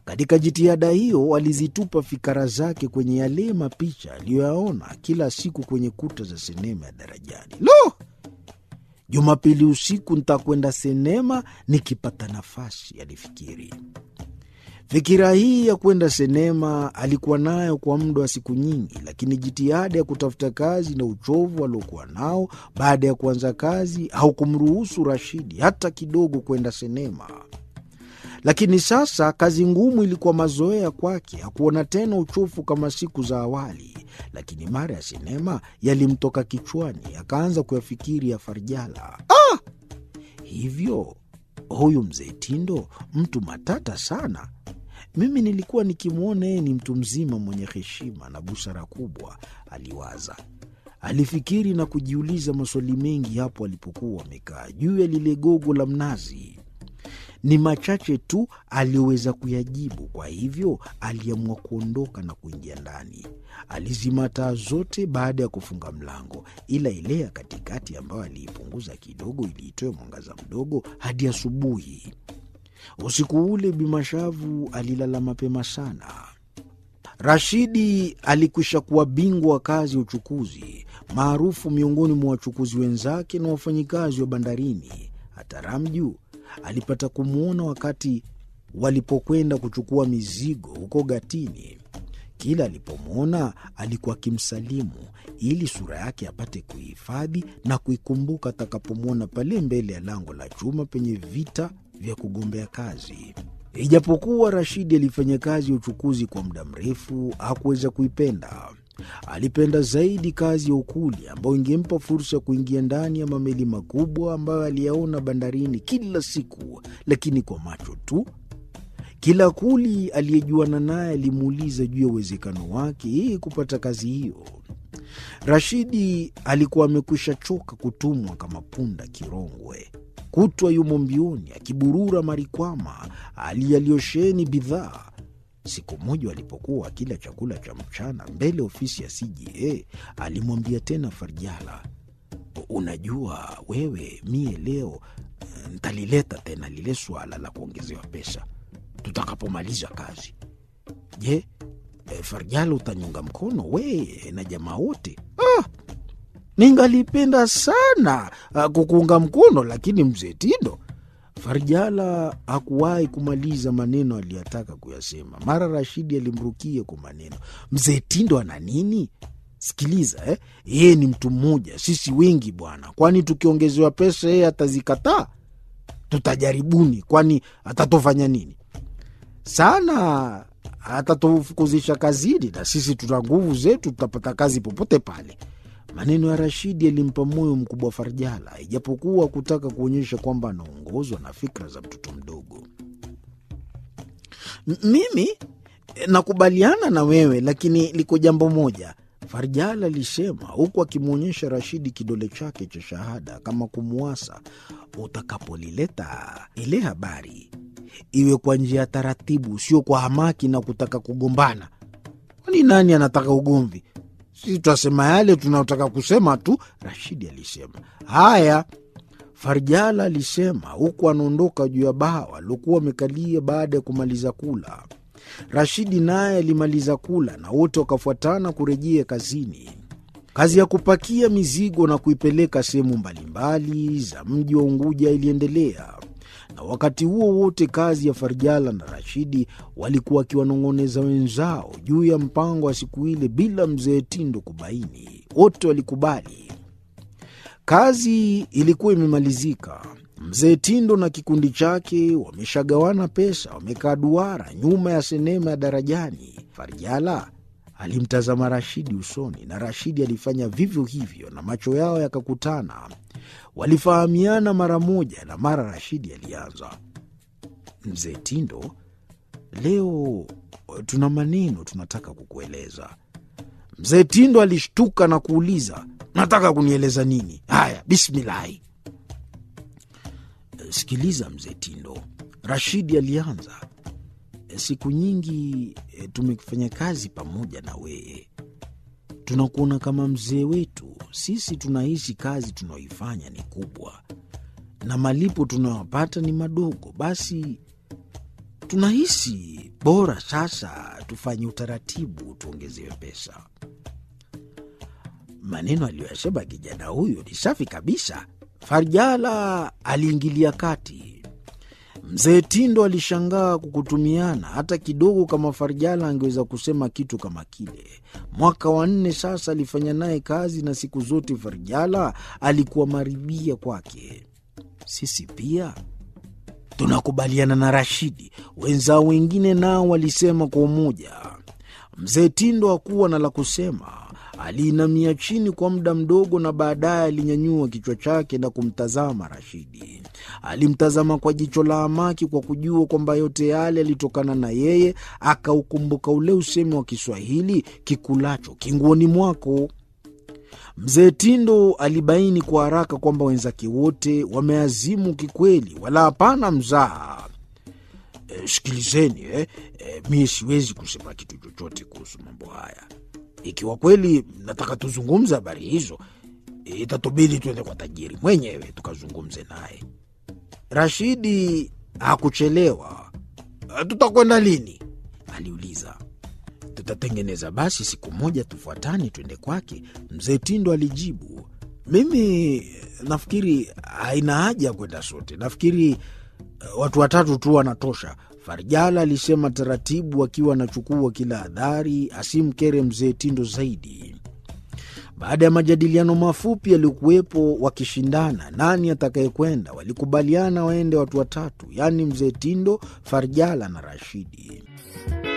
Katika jitihada hiyo alizitupa fikara zake kwenye yale mapicha aliyoyaona kila siku kwenye kuta za sinema ya Darajani. Lo, Jumapili usiku ntakwenda sinema nikipata nafasi, alifikiri. Fikira hii ya kwenda sinema alikuwa nayo kwa muda wa siku nyingi, lakini jitihada ya kutafuta kazi na uchovu aliokuwa nao baada ya kuanza kazi haukumruhusu Rashidi hata kidogo kwenda sinema. Lakini sasa kazi ngumu ilikuwa mazoea kwake, hakuona tena uchovu kama siku za awali. Lakini mara ya sinema yalimtoka kichwani, akaanza kuyafikiri ya Farjala. Ah! Hivyo huyu mzee Tindo mtu matata sana. Mimi nilikuwa nikimwona yeye ni mtu mzima mwenye heshima na busara kubwa, aliwaza. Alifikiri na kujiuliza maswali mengi hapo alipokuwa amekaa juu ya lile gogo la mnazi. Ni machache tu aliyoweza kuyajibu. Kwa hivyo aliamua kuondoka na kuingia ndani. Alizima taa zote baada ya kufunga mlango, ila ile ya katikati ambayo aliipunguza kidogo ili itoe mwangaza mdogo hadi asubuhi. Usiku ule Bimashavu alilala mapema sana. Rashidi alikwisha kuwa bingwa wa kazi ya uchukuzi, maarufu miongoni mwa wachukuzi wenzake na wafanyikazi wa bandarini. Hata Ramju alipata kumwona wakati walipokwenda kuchukua mizigo huko Gatini. Kila alipomwona alikuwa akimsalimu ili sura yake apate kuihifadhi na kuikumbuka atakapomwona pale mbele ya lango la chuma penye vita vya kugombea kazi. Ijapokuwa Rashidi alifanya kazi ya uchukuzi kwa muda mrefu, hakuweza kuipenda. Alipenda zaidi kazi ya ukuli ambayo ingempa fursa ya kuingia ndani ya mameli makubwa ambayo aliyaona bandarini kila siku, lakini kwa macho tu. Kila kuli aliyejuana naye alimuuliza juu ya uwezekano wake yeye kupata kazi hiyo. Rashidi alikuwa amekwisha choka kutumwa kama punda kirongwe, kutwa yumo mbioni akiburura marikwama aliyaliosheni bidhaa. Siku moja walipokuwa wakila chakula cha mchana mbele ofisi ya CJA, alimwambia tena Farjala, unajua wewe, mie leo ntalileta tena lile swala la kuongezewa pesa tutakapomaliza kazi. Je, e, Farjala utanyunga mkono weye na jamaa wote? Ah, ningalipenda sana ah, kukuunga mkono, lakini mzee Tindo Farjala hakuwahi kumaliza maneno aliyotaka kuyasema. Mara Rashidi alimrukia kwa maneno, mzee Tindo ana nini? Sikiliza eh, yeye ni mtu mmoja, sisi wengi bwana. Kwani tukiongezewa pesa yeye atazikataa? Tutajaribuni, kwani atatofanya nini? Sana atatufukuzisha kazini, na sisi tuna nguvu zetu, tutapata kazi popote pale. Maneno ya Rashidi yalimpa moyo mkubwa Farjala, ijapokuwa kutaka kuonyesha kwamba anaongozwa na fikra za mtoto mdogo. Mimi nakubaliana na wewe, lakini liko jambo moja, Farjala alisema huku akimwonyesha Rashidi kidole chake cha shahada kama kumwasa. Utakapolileta ile habari iwe kwa njia ya taratibu, sio kwa hamaki na kutaka kugombana. Kwani nani anataka ugomvi? Sisi twasema yale tunayotaka kusema tu, Rashidi alisema. Haya, Farjala alisema huku anaondoka juu ya bawa aliokuwa amekalia baada ya kumaliza kula. Rashidi naye alimaliza kula na wote wakafuatana kurejea kazini. Kazi ya kupakia mizigo na kuipeleka sehemu mbalimbali za mji wa Unguja iliendelea, na wakati huo wote kazi ya Farjala na Rashidi walikuwa wakiwanong'oneza wenzao juu ya mpango wa siku ile bila mzee Tindo kubaini. Wote walikubali. Kazi ilikuwa imemalizika. Mzee Tindo na kikundi chake wameshagawana pesa, wamekaa duara nyuma ya sinema ya Darajani. Farjala alimtazama Rashidi usoni na Rashidi alifanya vivyo hivyo, na macho yao yakakutana. Walifahamiana mara moja, na mara Rashidi alianza, mzee Tindo, leo tuna maneno tunataka kukueleza. Mzee Tindo alishtuka na kuuliza, nataka kunieleza nini? Haya, bismilahi. Sikiliza mzee Tindo, Rashidi alianza. Siku nyingi e, tumefanya kazi pamoja na wewe, tunakuona kama mzee wetu. Sisi tunahisi kazi tunaoifanya ni kubwa na malipo tunayopata ni madogo, basi tunahisi bora sasa tufanye utaratibu, tuongezewe pesa. Maneno aliyoyasema kijana huyu ni safi kabisa. Farjala aliingilia kati. Mzee Tindo alishangaa kukutumiana hata kidogo, kama Farjala angeweza kusema kitu kama kile. Mwaka wa nne sasa alifanya naye kazi, na siku zote Farjala alikuwa maribia kwake. Sisi pia tunakubaliana na Rashidi, wenzao wengine nao walisema kwa umoja. Mzee Tindo hakuwa na la kusema. Aliinamia chini kwa muda mdogo, na baadaye alinyanyua kichwa chake na kumtazama Rashidi. Alimtazama kwa jicho la amaki, kwa kujua kwamba yote yale yalitokana na yeye. Akaukumbuka ule usemi wa Kiswahili, kikulacho kinguoni mwako. Mzee Tindo alibaini kwa haraka kwamba wenzake wote wameazimu kikweli, wala hapana mzaha. E, sikilizeni eh, e, mie siwezi kusema kitu chochote kuhusu mambo haya. Ikiwa kweli nataka tuzungumze habari hizo, itatubidi tuende kwa tajiri mwenyewe tukazungumze naye. Rashidi hakuchelewa. Tutakwenda lini? aliuliza. Tutatengeneza basi siku moja tufuatane twende kwake, mzee Tindo alijibu. Mimi nafikiri haina haja ya kwenda sote, nafikiri watu watatu tu wanatosha, Farjala alisema taratibu, akiwa anachukua kila hadhari asimkere mzee Tindo zaidi. Baada ya majadiliano mafupi yaliyokuwepo wakishindana nani atakayekwenda, walikubaliana waende watu watatu, yaani mzee Tindo, Farjala na Rashidi.